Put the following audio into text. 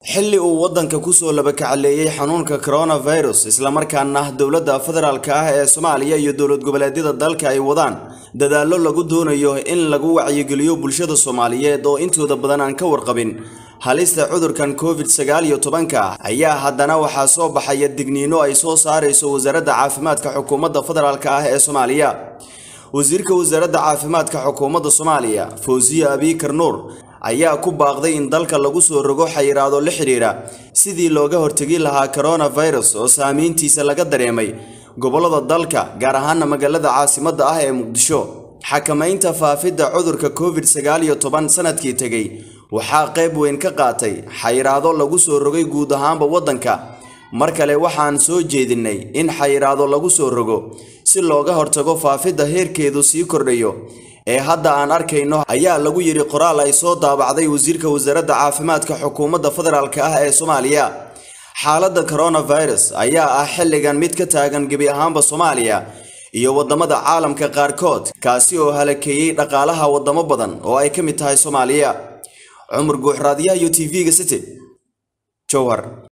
xilli uu waddanka kusoo labakacaleeyey xanuunka coronavirus islamarkaana dowladda federaalka ah ee soomaaliya iyo dowlad goboleedyada dalka ay wadaan dadaallo lagu doonayo in lagu wacyigeliyo bulshada soomaaliyeed oo intooda badan aan ka warqabin halista cudurkan covid sagaal iyo tobanka ayaa haddana waxaa soo baxaya digniino ay soo saarayso wasaaradda caafimaadka xukuumadda federaalka ah ee soomaaliya wasiirka wasaaradda caafimaadka xukuumadda soomaaliya fawsiye abiikar nuur ayaa ku baaqday in dalka lagu soo rogo xayiraado la xidhiidha sidii looga hortegi lahaa coronavirus oo saamayntiisa laga dareemay gobollada dalka gaar ahaana magaalada caasimadda ah ee muqdisho xakamaynta faafidda cudurka covid sagaal iyo toban sanadkii tegey waxaa qayb weyn ka qaatay xayiraado lagu soo rogay guud ahaanba waddanka mar kale waxaan soo jeedinnay in xayiraado lagu soo rogo si looga hortago faafidda heerkeedu sii kordhayo ee hadda aan arkayno ayaa lagu yidhi qoraal ay soo daabacday wasiirka wasaaradda caafimaadka xukuumadda federaalk ah ee soomaaliya xaaladda coronavirus ayaa ah xilligan mid ka taagan gebi ahaanba soomaaliya iyo waddamada caalamka qaarkood kaasi oo halakeeyey dhaqaalaha waddamo badan oo ay ka mid tahay soomaaliya cumar guuxraadyaha iyo t v-ga city jowhar